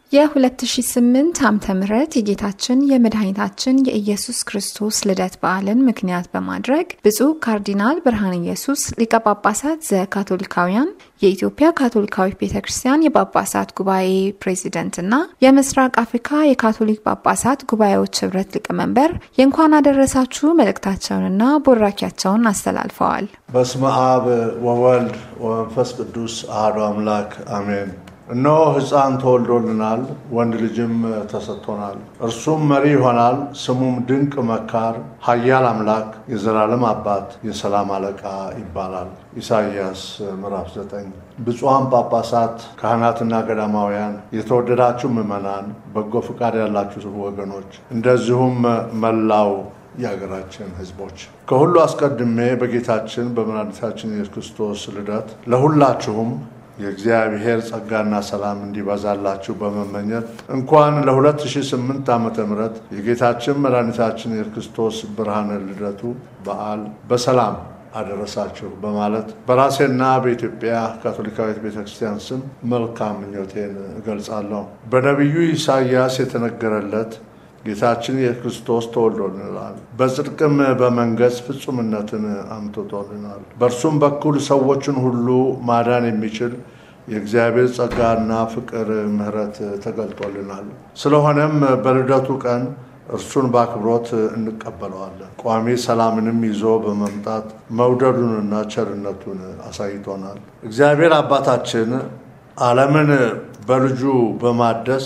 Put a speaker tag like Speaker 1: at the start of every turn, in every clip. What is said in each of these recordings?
Speaker 1: የ2008 ዓመተ ምህረት የጌታችን የመድኃኒታችን የኢየሱስ ክርስቶስ ልደት በዓልን ምክንያት በማድረግ ብፁዕ ካርዲናል ብርሃነ ኢየሱስ ሊቀ ጳጳሳት ዘካቶሊካውያን የኢትዮጵያ ካቶሊካዊት ቤተ ክርስቲያን የጳጳሳት ጉባኤ ፕሬዚደንትና የምስራቅ አፍሪካ የካቶሊክ ጳጳሳት ጉባኤዎች ህብረት ሊቀመንበር የእንኳን አደረሳችሁ መልእክታቸውንና ቡራኪያቸውን አስተላልፈዋል።
Speaker 2: በስመ አብ ወወልድ ወመንፈስ ቅዱስ አሐዱ አምላክ አሜን። እነሆ ሕፃን ተወልዶልናል፣ ወንድ ልጅም ተሰጥቶናል። እርሱም መሪ ይሆናል፣ ስሙም ድንቅ መካር፣ ኃያል አምላክ፣ የዘላለም አባት፣ የሰላም አለቃ ይባላል። ኢሳይያስ ምዕራፍ 9 ብፁዓን ጳጳሳት፣ ካህናትና ገዳማውያን፣ የተወደዳችሁ ምዕመናን፣ በጎ ፈቃድ ያላችሁ ወገኖች፣ እንደዚሁም መላው የሀገራችን ሕዝቦች ከሁሉ አስቀድሜ በጌታችን በመድኃኒታችን ኢየሱስ ክርስቶስ ልደት ለሁላችሁም የእግዚአብሔር ጸጋና ሰላም እንዲበዛላችሁ በመመኘት እንኳን ለ2008 ዓ ም የጌታችን መድኃኒታችን የክርስቶስ ብርሃነ ልደቱ በዓል በሰላም አደረሳችሁ በማለት በራሴና በኢትዮጵያ ካቶሊካዊት ቤተ ክርስቲያን ስም መልካም ምኞቴን እገልጻለሁ። በነቢዩ ኢሳይያስ የተነገረለት ጌታችን የክርስቶስ ተወልዶልናል፣ በጽድቅም በመንገስ ፍጹምነትን አምጥቶልናል። በእርሱም በኩል ሰዎችን ሁሉ ማዳን የሚችል የእግዚአብሔር ጸጋና ፍቅር ምሕረት ተገልጦልናል። ስለሆነም በልደቱ ቀን እርሱን በአክብሮት እንቀበለዋለን። ቋሚ ሰላምንም ይዞ በመምጣት መውደዱንና ቸርነቱን አሳይቶናል። እግዚአብሔር አባታችን ዓለምን በልጁ በማደስ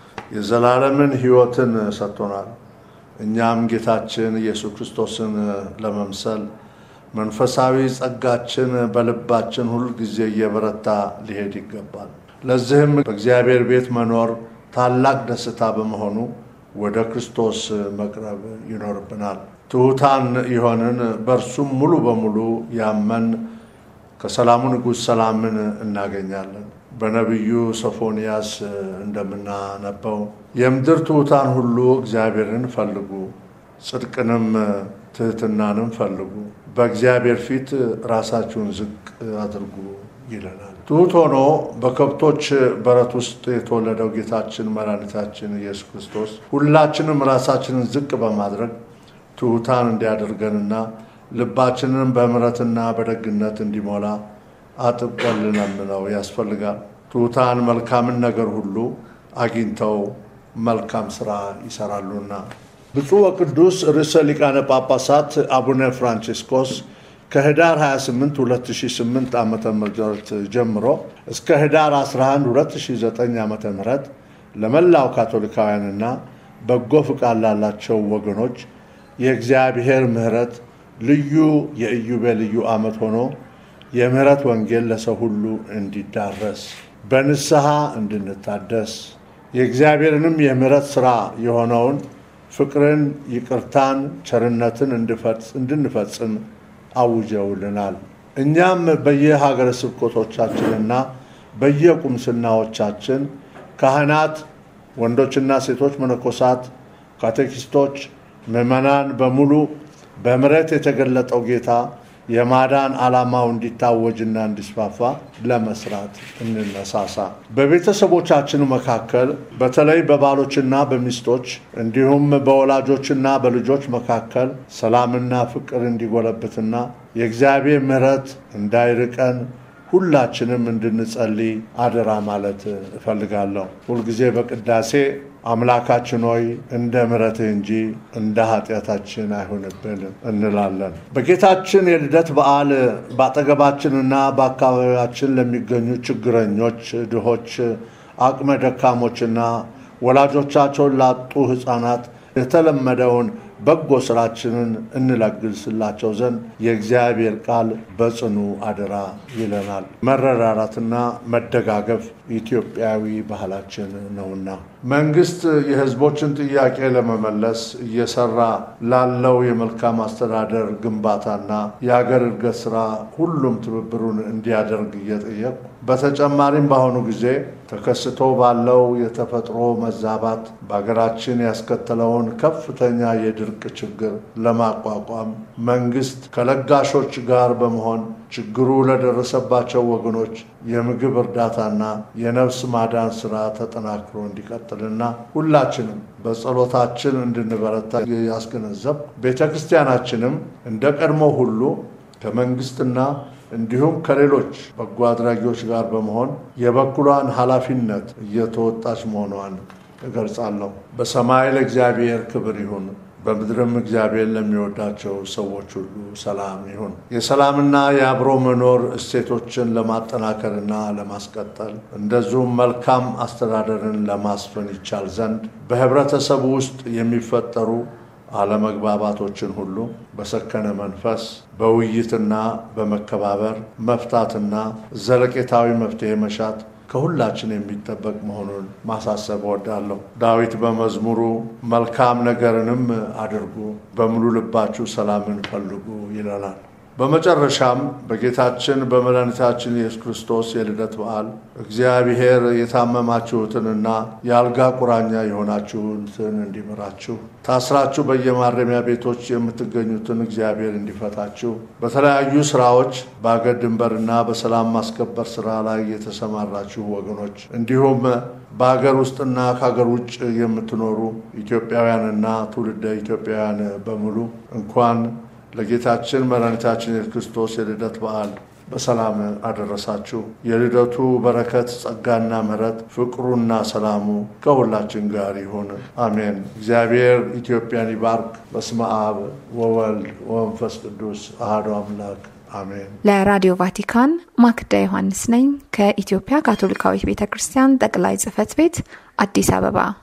Speaker 2: የዘላለምን ሕይወትን ሰጥቶናል። እኛም ጌታችን ኢየሱስ ክርስቶስን ለመምሰል መንፈሳዊ ጸጋችን በልባችን ሁል ጊዜ እየበረታ ሊሄድ ይገባል። ለዚህም በእግዚአብሔር ቤት መኖር ታላቅ ደስታ በመሆኑ ወደ ክርስቶስ መቅረብ ይኖርብናል። ትሑታን የሆንን በእርሱም ሙሉ በሙሉ ያመን ከሰላሙ ንጉሥ ሰላምን እናገኛለን። በነቢዩ ሶፎንያስ እንደምናነበው የምድር ትሑታን ሁሉ እግዚአብሔርን ፈልጉ፣ ጽድቅንም ትሕትናንም ፈልጉ፣ በእግዚአብሔር ፊት ራሳችሁን ዝቅ አድርጉ ይለናል። ትሑት ሆኖ በከብቶች በረት ውስጥ የተወለደው ጌታችን መድኃኒታችን ኢየሱስ ክርስቶስ ሁላችንም ራሳችንን ዝቅ በማድረግ ትሑታን እንዲያደርገንና ልባችንን በምሕረትና በደግነት እንዲሞላ አጥብቀን ልንለምነው ያስፈልጋል። ትሑታን መልካምን ነገር ሁሉ አግኝተው መልካም ሥራ ይሰራሉና። ብፁዕ ወቅዱስ ርዕሰ ሊቃነ ጳጳሳት አቡነ ፍራንቺስኮስ ከህዳር 28 2008 ዓ ም ጀምሮ እስከ ህዳር 11 2009 ዓ ም ለመላው ካቶሊካውያንና በጎ ፍቃድ ላላቸው ወገኖች የእግዚአብሔር ምሕረት ልዩ የኢዮቤልዩ ዓመት ሆኖ የምህረት ወንጌል ለሰው ሁሉ እንዲዳረስ በንስሐ እንድንታደስ የእግዚአብሔርንም የምህረት ሥራ የሆነውን ፍቅርን፣ ይቅርታን፣ ቸርነትን እንድንፈጽም አውጀውልናል። እኛም በየሀገረ ስብከቶቻችንና በየቁምስናዎቻችን ካህናት፣ ወንዶችና ሴቶች መነኮሳት፣ ካቴኪስቶች፣ ምዕመናን በሙሉ በምሕረት የተገለጠው ጌታ የማዳን ዓላማው እንዲታወጅና እንዲስፋፋ ለመስራት እንነሳሳ። በቤተሰቦቻችን መካከል በተለይ በባሎችና በሚስቶች እንዲሁም በወላጆችና በልጆች መካከል ሰላምና ፍቅር እንዲጎለብትና የእግዚአብሔር ምሕረት እንዳይርቀን ሁላችንም እንድንጸልይ አደራ ማለት እፈልጋለሁ። ሁልጊዜ በቅዳሴ አምላካችን ሆይ እንደ ምሕረትህ እንጂ እንደ ኃጢአታችን አይሆንብን እንላለን። በጌታችን የልደት በዓል በአጠገባችንና በአካባቢያችን ለሚገኙ ችግረኞች፣ ድሆች፣ አቅመ ደካሞችና ወላጆቻቸውን ላጡ ሕፃናት የተለመደውን በጎ ስራችንን እንለግስላቸው ዘንድ የእግዚአብሔር ቃል በጽኑ አደራ ይለናል። መረዳዳትና መደጋገፍ ኢትዮጵያዊ ባህላችን ነውና መንግስት የሕዝቦችን ጥያቄ ለመመለስ እየሰራ ላለው የመልካም አስተዳደር ግንባታና የሀገር እድገት ስራ ሁሉም ትብብሩን እንዲያደርግ እየጠየቁ በተጨማሪም በአሁኑ ጊዜ ተከስቶ ባለው የተፈጥሮ መዛባት በሀገራችን ያስከተለውን ከፍተኛ የድርቅ የድርቅ ችግር ለማቋቋም መንግስት ከለጋሾች ጋር በመሆን ችግሩ ለደረሰባቸው ወገኖች የምግብ እርዳታና የነፍስ ማዳን ስራ ተጠናክሮ እንዲቀጥልና ሁላችንም በጸሎታችን እንድንበረታ ያስገነዘብ ቤተ ክርስቲያናችንም እንደ ቀድሞ ሁሉ ከመንግስትና እንዲሁም ከሌሎች በጎ አድራጊዎች ጋር በመሆን የበኩሏን ኃላፊነት እየተወጣች መሆኗን እገልጻለሁ። በሰማይ ለእግዚአብሔር ክብር ይሁን፣ በምድርም እግዚአብሔር ለሚወዳቸው ሰዎች ሁሉ ሰላም ይሁን። የሰላምና የአብሮ መኖር እሴቶችን ለማጠናከርና ለማስቀጠል እንደዚሁም መልካም አስተዳደርን ለማስፈን ይቻል ዘንድ በህብረተሰቡ ውስጥ የሚፈጠሩ አለመግባባቶችን ሁሉ በሰከነ መንፈስ በውይይትና በመከባበር መፍታትና ዘለቄታዊ መፍትሄ መሻት ከሁላችን የሚጠበቅ መሆኑን ማሳሰብ እወዳለሁ። ዳዊት በመዝሙሩ መልካም ነገርንም አድርጉ፣ በሙሉ ልባችሁ ሰላምን ፈልጉ ይለናል። በመጨረሻም በጌታችን በመድኃኒታችን ኢየሱስ ክርስቶስ የልደት በዓል እግዚአብሔር የታመማችሁትንና የአልጋ ቁራኛ የሆናችሁትን እንዲምራችሁ፣ ታስራችሁ በየማረሚያ ቤቶች የምትገኙትን እግዚአብሔር እንዲፈታችሁ፣ በተለያዩ ስራዎች በአገር ድንበርና በሰላም ማስከበር ስራ ላይ የተሰማራችሁ ወገኖች እንዲሁም በሀገር ውስጥና ከሀገር ውጭ የምትኖሩ ኢትዮጵያውያንና ትውልደ ኢትዮጵያውያን በሙሉ እንኳን ለጌታችን መድኃኒታችን የኢየሱስ ክርስቶስ የልደት በዓል በሰላም አደረሳችሁ። የልደቱ በረከት፣ ጸጋና ምሕረት፣ ፍቅሩና ሰላሙ ከሁላችን ጋር ይሁን፣ አሜን። እግዚአብሔር ኢትዮጵያን ይባርክ። በስመ አብ ወወልድ ወመንፈስ ቅዱስ አሐዱ አምላክ አሜን።
Speaker 1: ለራዲዮ ቫቲካን ማክዳ ዮሐንስ ነኝ ከኢትዮጵያ ካቶሊካዊት ቤተ ክርስቲያን ጠቅላይ ጽሕፈት ቤት አዲስ አበባ